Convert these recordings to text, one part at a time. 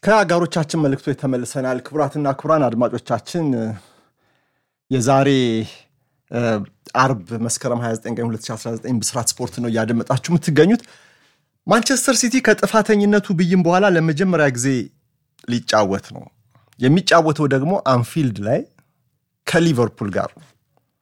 ከአጋሮቻችን መልእክቶች ተመልሰናል። ክቡራትና ክቡራን አድማጮቻችን የዛሬ አርብ መስከረም 29 ቀን 2019 ብስራት ስፖርት ነው እያደመጣችሁ የምትገኙት። ማንቸስተር ሲቲ ከጥፋተኝነቱ ብይን በኋላ ለመጀመሪያ ጊዜ ሊጫወት ነው። የሚጫወተው ደግሞ አንፊልድ ላይ ከሊቨርፑል ጋር ነው።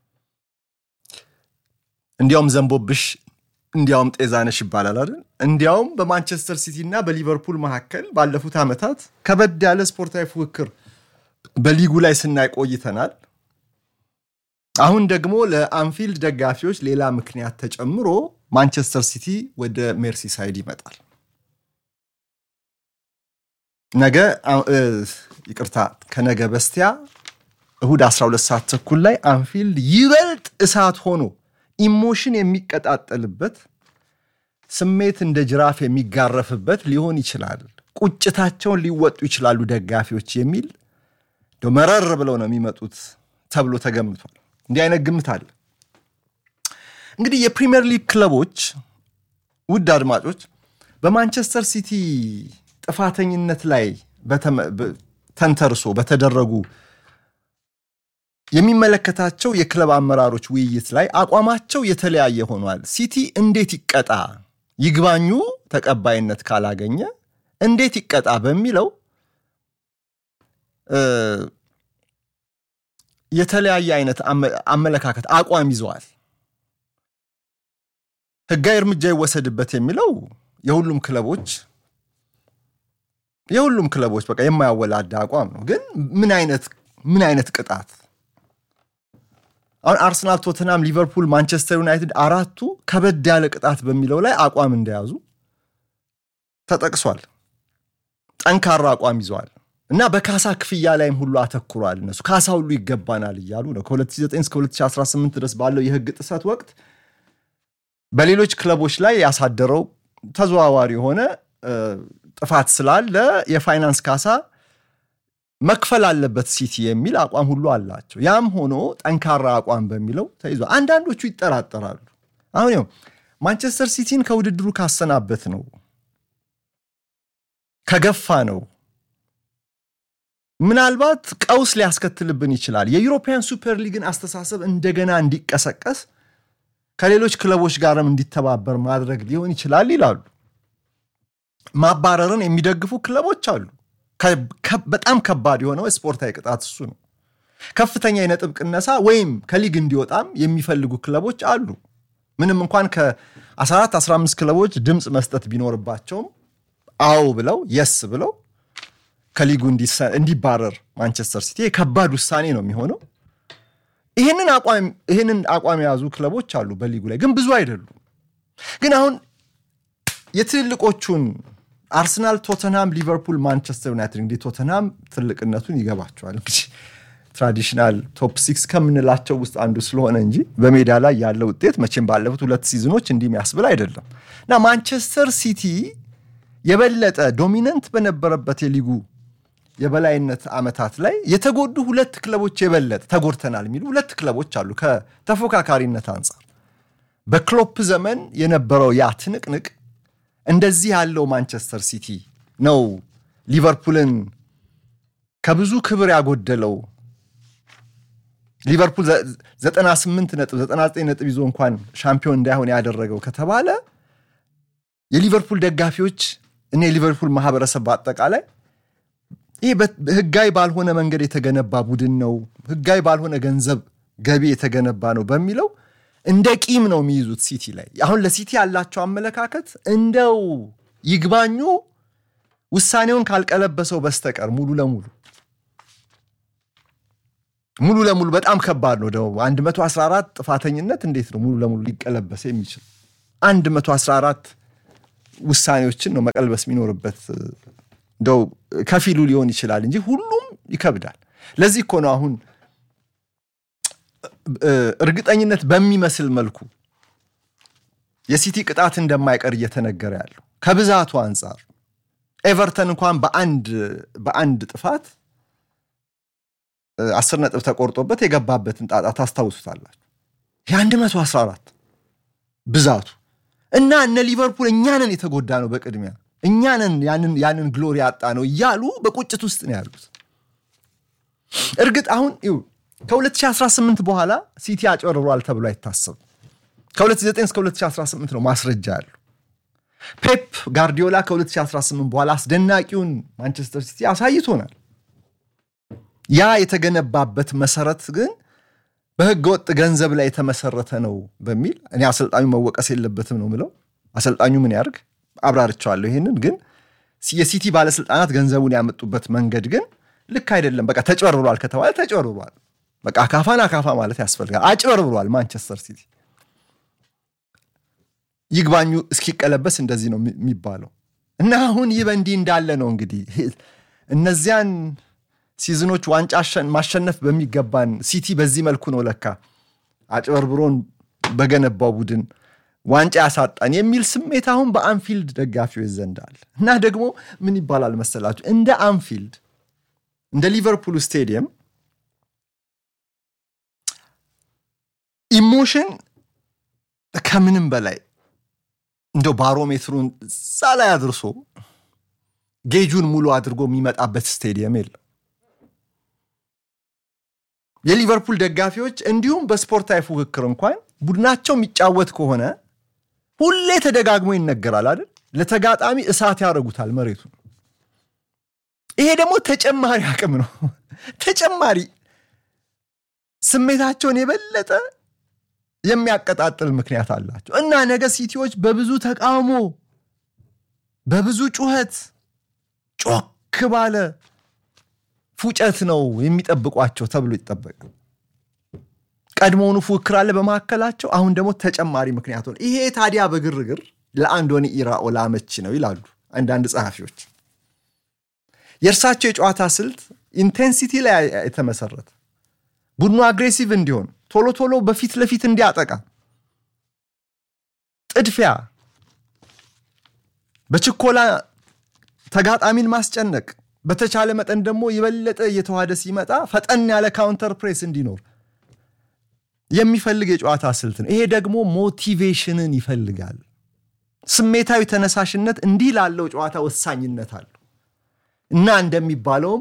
እንዲያውም ዘንቦብሽ እንዲያውም ጤዛነሽ ይባላል አይደል? እንዲያውም በማንቸስተር ሲቲ እና በሊቨርፑል መካከል ባለፉት ዓመታት ከበድ ያለ ስፖርታዊ ፉክክር በሊጉ ላይ ስናይ ቆይተናል። አሁን ደግሞ ለአንፊልድ ደጋፊዎች ሌላ ምክንያት ተጨምሮ ማንቸስተር ሲቲ ወደ ሜርሲሳይድ ይመጣል። ነገ ይቅርታ፣ ከነገ በስቲያ እሁድ 12 ሰዓት ተኩል ላይ አንፊልድ ይበልጥ እሳት ሆኖ ኢሞሽን የሚቀጣጠልበት ስሜት እንደ ጅራፍ የሚጋረፍበት ሊሆን ይችላል። ቁጭታቸውን ሊወጡ ይችላሉ ደጋፊዎች የሚል መረር ብለው ነው የሚመጡት ተብሎ ተገምቷል። እንዲህ አይነት ግምት አለ። እንግዲህ የፕሪሚየር ሊግ ክለቦች ውድ አድማጮች በማንቸስተር ሲቲ ጥፋተኝነት ላይ ተንተርሶ በተደረጉ የሚመለከታቸው የክለብ አመራሮች ውይይት ላይ አቋማቸው የተለያየ ሆኗል። ሲቲ እንዴት ይቀጣ፣ ይግባኙ ተቀባይነት ካላገኘ እንዴት ይቀጣ በሚለው የተለያየ አይነት አመለካከት አቋም ይዘዋል። ሕጋዊ እርምጃ ይወሰድበት የሚለው የሁሉም ክለቦች የሁሉም ክለቦች በቃ የማያወላዳ አቋም ነው። ግን ምን አይነት ምን አይነት ቅጣት አሁን አርሰናል፣ ቶተናም፣ ሊቨርፑል፣ ማንቸስተር ዩናይትድ አራቱ ከበድ ያለ ቅጣት በሚለው ላይ አቋም እንደያዙ ተጠቅሷል። ጠንካራ አቋም ይዘዋል እና በካሳ ክፍያ ላይም ሁሉ አተኩሯል። እነሱ ካሳ ሁሉ ይገባናል እያሉ ነው። ከ2009 እስከ 2018 ድረስ ባለው የህግ ጥሰት ወቅት በሌሎች ክለቦች ላይ ያሳደረው ተዘዋዋሪ የሆነ ጥፋት ስላለ የፋይናንስ ካሳ መክፈል አለበት ሲቲ የሚል አቋም ሁሉ አላቸው። ያም ሆኖ ጠንካራ አቋም በሚለው ተይዟል። አንዳንዶቹ ይጠራጠራሉ። አሁን ያው ማንቸስተር ሲቲን ከውድድሩ ካሰናበት ነው ከገፋ ነው ምናልባት ቀውስ ሊያስከትልብን ይችላል። የዩሮፒያን ሱፐር ሊግን አስተሳሰብ እንደገና እንዲቀሰቀስ ከሌሎች ክለቦች ጋርም እንዲተባበር ማድረግ ሊሆን ይችላል ይላሉ። ማባረርን የሚደግፉ ክለቦች አሉ። በጣም ከባድ የሆነው ስፖርታዊ ቅጣት እሱ ነው። ከፍተኛ የነጥብ ቅነሳ ወይም ከሊግ እንዲወጣም የሚፈልጉ ክለቦች አሉ። ምንም እንኳን ከ14 15 ክለቦች ድምፅ መስጠት ቢኖርባቸውም አዎ ብለው የስ ብለው ከሊጉ እንዲባረር ማንቸስተር ሲቲ ከባድ ውሳኔ ነው የሚሆነው። ይህንን አቋም የያዙ ክለቦች አሉ በሊጉ ላይ ግን ብዙ አይደሉም። ግን አሁን የትልልቆቹን አርሰናል፣ ቶተንሃም፣ ሊቨርፑል፣ ማንቸስተር ዩናይትድ እንግዲህ ቶተንሃም ትልቅነቱን ይገባቸዋል። እንግዲህ ትራዲሽናል ቶፕ ሲክስ ከምንላቸው ውስጥ አንዱ ስለሆነ እንጂ በሜዳ ላይ ያለ ውጤት መቼም ባለፉት ሁለት ሲዝኖች እንዲህ የሚያስብል አይደለም እና ማንቸስተር ሲቲ የበለጠ ዶሚነንት በነበረበት የሊጉ የበላይነት ዓመታት ላይ የተጎዱ ሁለት ክለቦች የበለጠ ተጎድተናል የሚሉ ሁለት ክለቦች አሉ። ከተፎካካሪነት አንጻር በክሎፕ ዘመን የነበረው ያ ትንቅንቅ እንደዚህ ያለው ማንቸስተር ሲቲ ነው ሊቨርፑልን ከብዙ ክብር ያጎደለው። ሊቨርፑል 98 ነጥብ 99 ነጥብ ይዞ እንኳን ሻምፒዮን እንዳይሆን ያደረገው ከተባለ የሊቨርፑል ደጋፊዎች እና የሊቨርፑል ማህበረሰብ በአጠቃላይ ይህ ህጋዊ ባልሆነ መንገድ የተገነባ ቡድን ነው፣ ህጋዊ ባልሆነ ገንዘብ ገቢ የተገነባ ነው በሚለው እንደ ቂም ነው የሚይዙት ሲቲ ላይ። አሁን ለሲቲ ያላቸው አመለካከት እንደው ይግባኙ ውሳኔውን ካልቀለበሰው በስተቀር ሙሉ ለሙሉ ሙሉ ለሙሉ በጣም ከባድ ነው። ደግሞ 114 ጥፋተኝነት እንዴት ነው ሙሉ ለሙሉ ሊቀለበስ የሚችል? 114 ውሳኔዎችን ነው መቀልበስ የሚኖርበት። እንደው ከፊሉ ሊሆን ይችላል እንጂ ሁሉም ይከብዳል። ለዚህ እኮ ነው አሁን እርግጠኝነት በሚመስል መልኩ የሲቲ ቅጣት እንደማይቀር እየተነገረ ያለው ከብዛቱ አንጻር ኤቨርተን እንኳን በአንድ ጥፋት አስር ነጥብ ተቆርጦበት የገባበትን ጣጣ ታስታውሱታላችሁ። የ114 ብዛቱ እና እነ ሊቨርፑል እኛንን የተጎዳ ነው በቅድሚያ እኛንን ያንን ግሎሪ ያጣ ነው እያሉ በቁጭት ውስጥ ነው ያሉት። እርግጥ አሁን ይኸው ከ2018 በኋላ ሲቲ አጭበርብሯል ተብሎ አይታሰብም። ከ2009 እስከ 2018 ነው ማስረጃ ያሉ። ፔፕ ጋርዲዮላ ከ2018 በኋላ አስደናቂውን ማንቸስተር ሲቲ አሳይቶናል። ያ የተገነባበት መሰረት ግን በህገ ወጥ ገንዘብ ላይ የተመሰረተ ነው በሚል እኔ አሰልጣኙ መወቀስ የለበትም ነው ምለው። አሰልጣኙ ምን ያርግ አብራርቸዋለሁ። ይህንን ግን የሲቲ ባለስልጣናት ገንዘቡን ያመጡበት መንገድ ግን ልክ አይደለም። በቃ ተጭበርብሯል ከተባለ ተጭበርብሯል። በቃ አካፋን አካፋ ማለት ያስፈልጋል። አጭበርብሯል ማንቸስተር ሲቲ። ይግባኙ እስኪቀለበስ እንደዚህ ነው የሚባለው እና አሁን ይህ በእንዲህ እንዳለ ነው እንግዲህ እነዚያን ሲዝኖች ዋንጫ ማሸነፍ በሚገባን ሲቲ በዚህ መልኩ ነው ለካ አጭበርብሮን በገነባው ቡድን ዋንጫ ያሳጣን የሚል ስሜት አሁን በአንፊልድ ደጋፊዎች ዘንድ አለ እና ደግሞ ምን ይባላል መሰላችሁ እንደ አንፊልድ እንደ ሊቨርፑል ስቴዲየም ኢሞሽን ከምንም በላይ እንደው ባሮሜትሩን እዛ ላይ አድርሶ ጌጁን ሙሉ አድርጎ የሚመጣበት ስቴዲየም የለም። የሊቨርፑል ደጋፊዎች እንዲሁም በስፖርታዊ ፉክክር እንኳን ቡድናቸው የሚጫወት ከሆነ ሁሌ ተደጋግሞ ይነገራል አይደል? ለተጋጣሚ እሳት ያደርጉታል መሬቱን። ይሄ ደግሞ ተጨማሪ አቅም ነው። ተጨማሪ ስሜታቸውን የበለጠ የሚያቀጣጥል ምክንያት አላቸው እና ነገ ሲቲዎች በብዙ ተቃውሞ በብዙ ጩኸት ጮክ ባለ ፉጨት ነው የሚጠብቋቸው ተብሎ ይጠበቃል። ቀድሞውኑ ፉክክር አለ በመካከላቸው። አሁን ደግሞ ተጨማሪ ምክንያት ሆነ። ይሄ ታዲያ በግርግር ለአንዶኒ ኢራኦላ አመቺ ነው ይላሉ አንዳንድ ጸሐፊዎች። የእርሳቸው የጨዋታ ስልት ኢንቴንሲቲ ላይ የተመሰረተ ቡድኑ አግሬሲቭ እንዲሆን ቶሎ ቶሎ በፊት ለፊት እንዲያጠቃ ጥድፊያ፣ በችኮላ ተጋጣሚን ማስጨነቅ፣ በተቻለ መጠን ደግሞ የበለጠ እየተዋሃደ ሲመጣ ፈጠን ያለ ካውንተር ፕሬስ እንዲኖር የሚፈልግ የጨዋታ ስልት ነው። ይሄ ደግሞ ሞቲቬሽንን ይፈልጋል። ስሜታዊ ተነሳሽነት እንዲህ ላለው ጨዋታ ወሳኝነት አለው እና እንደሚባለውም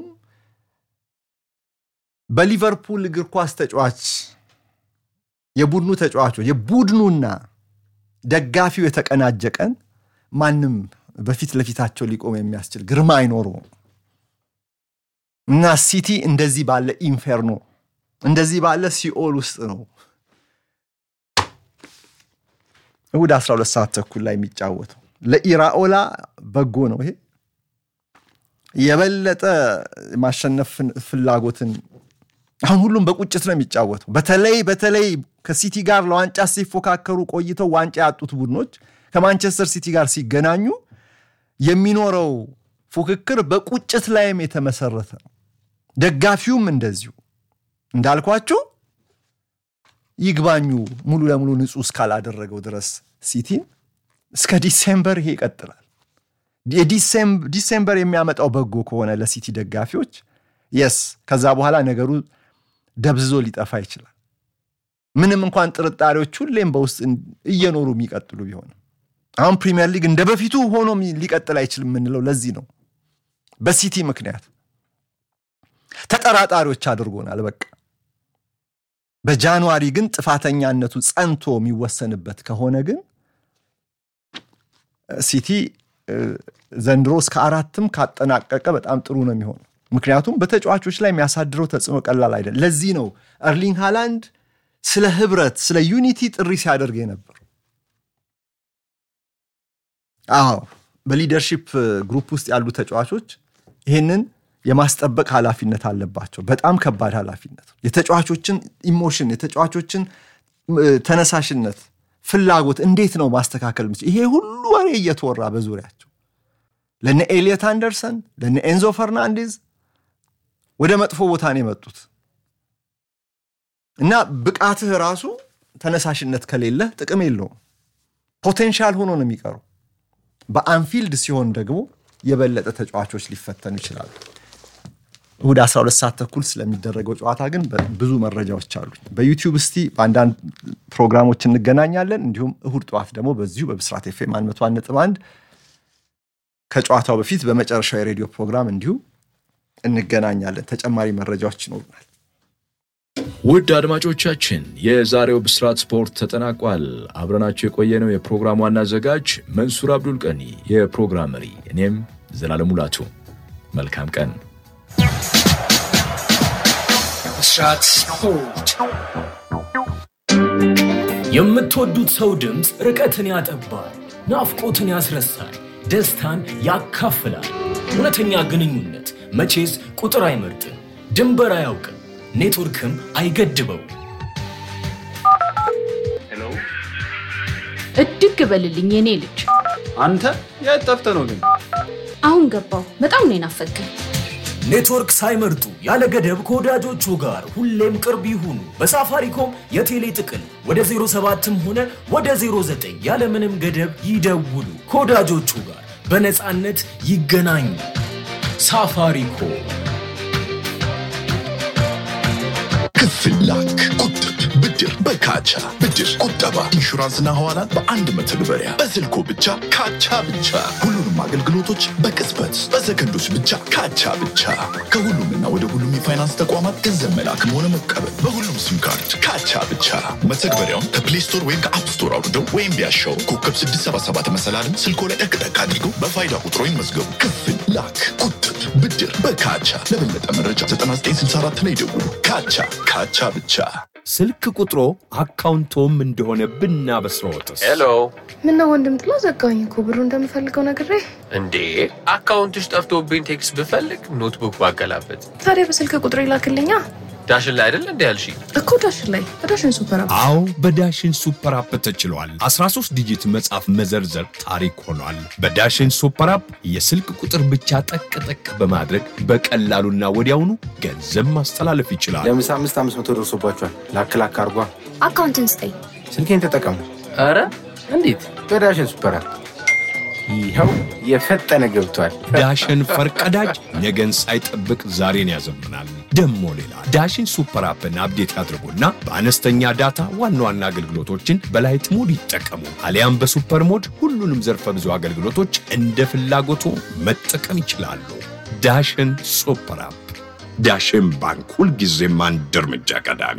በሊቨርፑል እግር ኳስ ተጫዋች የቡድኑ ተጫዋቾች የቡድኑና ደጋፊው የተቀናጀ ቀን ማንም በፊት ለፊታቸው ሊቆም የሚያስችል ግርማ አይኖረውም እና ሲቲ እንደዚህ ባለ ኢንፌርኖ እንደዚህ ባለ ሲኦል ውስጥ ነው እሁድ 12 ሰዓት ተኩል ላይ የሚጫወተው። ለኢራኦላ በጎ ነው ይሄ የበለጠ ማሸነፍ ፍላጎትን አሁን ሁሉም በቁጭት ነው የሚጫወተው። በተለይ በተለይ ከሲቲ ጋር ለዋንጫ ሲፎካከሩ ቆይተው ዋንጫ ያጡት ቡድኖች ከማንቸስተር ሲቲ ጋር ሲገናኙ የሚኖረው ፉክክር በቁጭት ላይም የተመሰረተ ነው። ደጋፊውም እንደዚሁ እንዳልኳችሁ ይግባኙ ሙሉ ለሙሉ ንጹህ እስካላደረገው ድረስ ሲቲን እስከ ዲሴምበር ይሄ ይቀጥላል። ዲሴምበር የሚያመጣው በጎ ከሆነ ለሲቲ ደጋፊዎች የስ ከዛ በኋላ ነገሩ ደብዝዞ ሊጠፋ ይችላል። ምንም እንኳን ጥርጣሬዎች ሁሌም በውስጥ እየኖሩ የሚቀጥሉ ቢሆንም አሁን ፕሪሚየር ሊግ እንደ በፊቱ ሆኖ ሊቀጥል አይችልም የምንለው ለዚህ ነው። በሲቲ ምክንያት ተጠራጣሪዎች አድርጎናል። በቃ በጃንዋሪ ግን ጥፋተኛነቱ ጸንቶ የሚወሰንበት ከሆነ ግን ሲቲ ዘንድሮ እስከ አራትም ካጠናቀቀ በጣም ጥሩ ነው የሚሆነው። ምክንያቱም በተጫዋቾች ላይ የሚያሳድረው ተጽዕኖ ቀላል አይደለም። ለዚህ ነው እርሊንግ ሃላንድ ስለ ህብረት፣ ስለ ዩኒቲ ጥሪ ሲያደርግ የነበረው። አዎ በሊደርሺፕ ግሩፕ ውስጥ ያሉ ተጫዋቾች ይህንን የማስጠበቅ ኃላፊነት አለባቸው። በጣም ከባድ ኃላፊነት። የተጫዋቾችን ኢሞሽን፣ የተጫዋቾችን ተነሳሽነት፣ ፍላጎት እንዴት ነው ማስተካከል ምችል? ይሄ ሁሉ ወሬ እየተወራ በዙሪያቸው ለነ ኤሊየት አንደርሰን ለነ ኤንዞ ፈርናንዴዝ ወደ መጥፎ ቦታ ነው የመጡት እና ብቃትህ ራሱ ተነሳሽነት ከሌለህ ጥቅም የለውም። ፖቴንሻል ሆኖ ነው የሚቀሩ። በአንፊልድ ሲሆን ደግሞ የበለጠ ተጫዋቾች ሊፈተኑ ይችላሉ። እሁድ 12 ሰዓት ተኩል ስለሚደረገው ጨዋታ ግን ብዙ መረጃዎች አሉ። በዩቲዩብ እስቲ በአንዳንድ ፕሮግራሞች እንገናኛለን። እንዲሁም እሁድ ጠዋት ደግሞ በዚሁ በብስራት ኤፍ ኤም 101.1 ከጨዋታው በፊት በመጨረሻው የሬዲዮ ፕሮግራም እንዲሁ እንገናኛለን። ተጨማሪ መረጃዎች ይኖሩናል። ውድ አድማጮቻችን የዛሬው ብስራት ስፖርት ተጠናቋል። አብረናቸው የቆየነው የፕሮግራም ዋና አዘጋጅ መንሱር አብዱል ቀኒ፣ የፕሮግራም መሪ እኔም ዘላለም ሙላቱ። መልካም ቀን። ብስራት ስፖርት የምትወዱት ሰው ድምፅ ርቀትን ያጠባል፣ ናፍቆትን ያስረሳል፣ ደስታን ያካፍላል። እውነተኛ ግንኙነት መቼስ ቁጥር አይመርጥም፣ ድንበር አያውቅም፣ ኔትወርክም አይገድበው። እድግ በልልኝ የኔ ልጅ። አንተ የት ጠፍተህ ነው ግን? አሁን ገባው። በጣም ነው የናፈቀኝ። ኔትወርክ ሳይመርጡ ያለ ገደብ ከወዳጆቹ ጋር ሁሌም ቅርብ ይሁኑ። በሳፋሪኮም የቴሌ ጥቅል ወደ 07ም ሆነ ወደ 09 ያለምንም ገደብ ይደውሉ። ከወዳጆቹ ጋር በነፃነት ይገናኙ። ሳፋሪኮም ክፍል ላክ፣ ቁጥብ፣ ብድር በካቻ ብድር፣ ቁጠባ፣ ኢንሹራንስና ሐዋላን በአንድ መተግበሪያ በስልኮ ብቻ ካቻ ብቻ። ሁሉንም አገልግሎቶች በቅጽበት በሰከንዶች ብቻ ካቻ ብቻ። ከሁሉምና ወደ ሁሉም የፋይናንስ ተቋማት ገንዘብ መላክም ሆነ መቀበል በሁሉም ሲም ካርድ ካቻ ብቻ። መተግበሪያውን ከፕሌይ ስቶር ወይም ከአፕ ስቶር አውርደው ወይም ቢያሻው ኮከብ 677 መሰላልን ስልኮ ላይ ጠቅጠቅ አድርገው በፋይዳ ቁጥሮ ይመዝገቡ። ክፍል ላክ፣ ቁጥብ፣ ብድር በካቻ። ለበለጠ መረጃ 9964 ላይ ደውሉ። ካቻ ካቻ ብቻ። ስልክ ቁጥሮ አካውንቶም እንደሆነ ብናበስረዎትስ? ሄሎ ምነው ወንድም ጥላ ዘጋኝ እኮ ብሩ እንደምፈልገው ነግሬ። እንዴ አካውንትሽ ጠፍቶብኝ ቴክስት ብፈልግ ኖትቡክ ባገላበት ታዲያ በስልክ ቁጥር ይላክልኛ ዳሽን ላይ አይደል እንዲ ያልሽ እኮ ዳሽን ላይ በዳሽን ሱፐር አፕ አዎ በዳሽን ሱፐር አፕ ተችሏል። 13 ዲጂት መጻፍ መዘርዘር ታሪክ ሆኗል። በዳሽን ሱፐር አፕ የስልክ ቁጥር ብቻ ጠቅ ጠቅ በማድረግ በቀላሉና ወዲያውኑ ገንዘብ ማስተላለፍ ይችላል። ለምሳ አምስት አምስት መቶ ደርሶባቸዋል። ላክ ላክ አርጓ። አካውንትን ስጠኝ። ስልኬን ተጠቀሙ ኧረ እንዴት በዳሽን ሱፐር አፕ። ይኸው የፈጠነ ገብቷል። ዳሽን ፈርቀዳጅ ነገን ሳይጠብቅ ዛሬን ያዘምናል። ደሞ ሌላ ዳሽን ሱፐር አፕን አፕዴት ያድርጉና በአነስተኛ ዳታ ዋና ዋና አገልግሎቶችን በላይት ሞድ ይጠቀሙ። አሊያም በሱፐር ሞድ ሁሉንም ዘርፈ ብዙ አገልግሎቶች እንደ ፍላጎቱ መጠቀም ይችላሉ። ዳሽን ሱፐር አፕ። ዳሽን ባንክ ሁልጊዜም አንድ እርምጃ ቀዳሚ።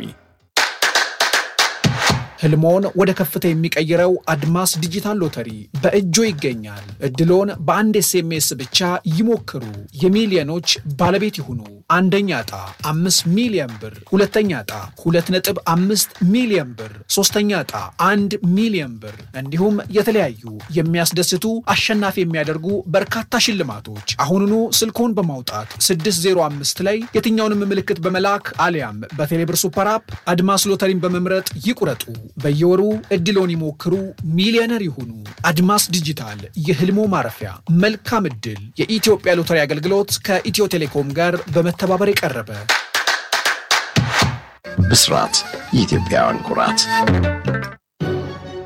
ህልሞን ወደ ከፍታ የሚቀይረው አድማስ ዲጂታል ሎተሪ በእጆ ይገኛል። እድሎን በአንድ ኤስኤምኤስ ብቻ ይሞክሩ፣ የሚሊዮኖች ባለቤት ይሁኑ። አንደኛ ዕጣ አምስት ሚሊዮን ብር፣ ሁለተኛ ዕጣ ሁለት ነጥብ አምስት ሚሊዮን ብር፣ ሶስተኛ ዕጣ አንድ ሚሊዮን ብር እንዲሁም የተለያዩ የሚያስደስቱ አሸናፊ የሚያደርጉ በርካታ ሽልማቶች። አሁኑኑ ስልክዎን በማውጣት 605 ላይ የትኛውንም ምልክት በመላክ አሊያም በቴሌብር ሱፐር አፕ አድማስ ሎተሪን በመምረጥ ይቁረጡ። በየወሩ እድሎን ይሞክሩ፣ ሚሊዮነር ይሁኑ። አድማስ ዲጂታል የህልሞ ማረፊያ። መልካም እድል። የኢትዮጵያ ሎተሪ አገልግሎት ከኢትዮ ቴሌኮም ጋር በመተባበር የቀረበ ብስራት የኢትዮጵያውያን ኩራት